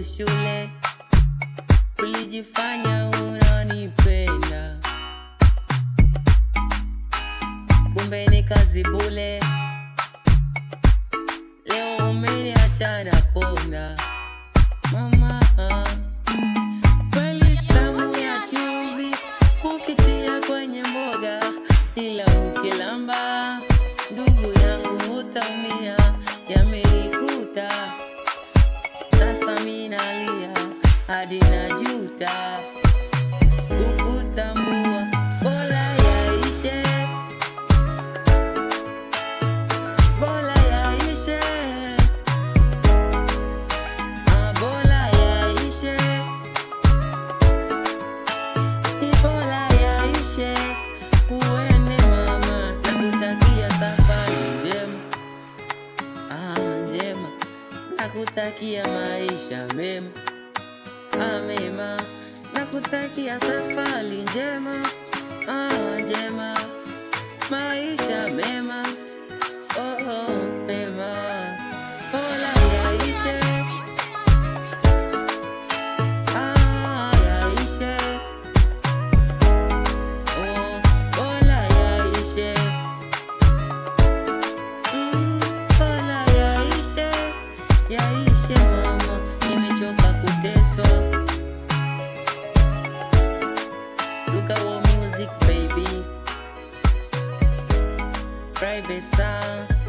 shule ulijifanya unanipenda, kumbe ni kazi bule. Leo umeniacha na kona mama, kweli tamu ya chumvi ukitia kwenye mboga, ila ukilamba ndugu yangu utaumia. Yamenikuta sasa, minalia hadi najuta kukutambua, bora yaishe, bora yaishe, ah, bora yaishe, ni bora yaishe. Uende mama, nakutakia safari njema, ah, njema, nakutakia maisha mema ah, mema, nakutakia safari njema, ah, njema, maisha mema, oh, oh, mema, bora yaishe, ah, yaishe, oh, bora yaishe, mm, bora yaishe, yaishe mama, nimechoka kuteswa. Look at our music, baby. Private sound.